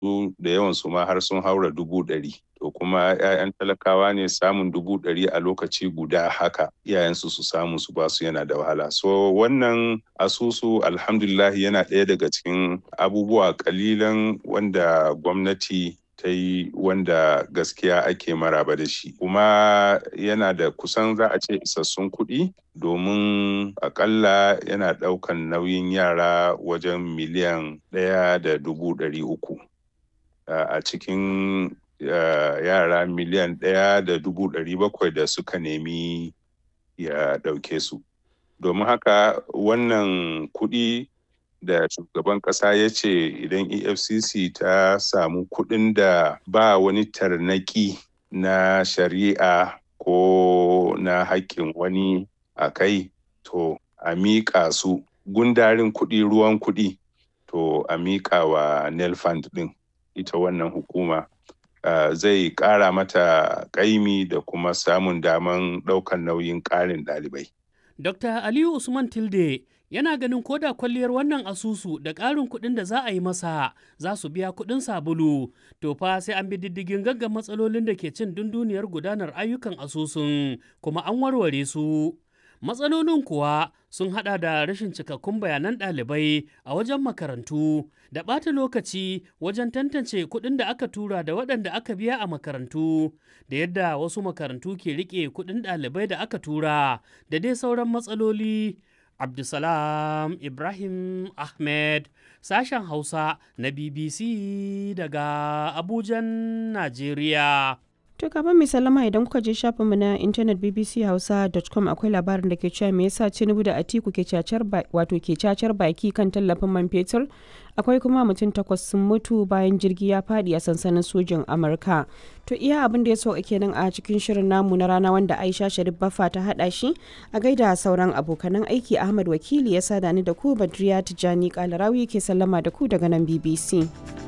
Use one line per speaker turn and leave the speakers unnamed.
su da yawan su ma har sun haura dubu ɗari to kuma 'ya'yan talakawa ne samun dubu ɗari a lokaci guda haka iyayensu su samu su basu yana da wahala so wannan asusu alhamdulillah yana ɗaya daga cikin abubuwa kalilan wanda gwamnati ta yi wanda gaskiya ake maraba da shi kuma yana da kusan za a ce isassun kuɗi domin akalla yana ɗaukan nauyin yara wajen miliyan ɗaya da dubu ɗari uku a cikin yara miliyan ɗaya da dubu ɗari bakwai da suka nemi ya ɗauke su domin haka wannan kuɗi da shugaban kasa ya ce idan efcc ta samu kuɗin da ba wani tarnaki na shari'a ko na haƙƙin wani a kai to a miƙa su gundarin kuɗi ruwan kuɗi to a miƙa wa nelfund ɗin ita wannan hukuma uh, zai ƙara mata ƙaimi da kuma samun daman ɗaukan nauyin ƙarin ɗalibai.
Dr. Aliyu Usman Tilde yana ganin koda kwalliyar wannan asusu da ƙarin kuɗin da za a yi masa za su biya kuɗin sabulu to fa sai an bi diddigin gaggan matsalolin da ke cin dunduniyar gudanar ayyukan asusun kuma an warware su matsalolin kuwa sun hada da rashin cikakkun bayanan ɗalibai a wajen makarantu da ɓata lokaci wajen tantance kuɗin da aka tura da waɗanda aka biya a makarantu da yadda wasu makarantu ke riƙe kuɗin ɗalibai da aka tura da dai sauran matsaloli Abdulsalam Ibrahim Ahmed sashen Hausa na BBC daga Abujan, Najeriya.
To gaban mai salama idan kuka je shafinmu na intanet bbchausa.com akwai labarin da ke cewa me yasa Tinubu da Atiku ke cacar wato ke cacar baki kan tallafin man fetur akwai kuma mutum takwas sun mutu bayan jirgi ya fadi a sansanin sojin Amurka. To iya abin da ya sauka kenan a cikin shirin namu na rana wanda Aisha Sharif Baffa ta hada shi a gaida sauran abokanan aiki Ahmad Wakili ya sada ni da ku Badriya Tijani Kalarawi ke sallama da ku daga nan BBC.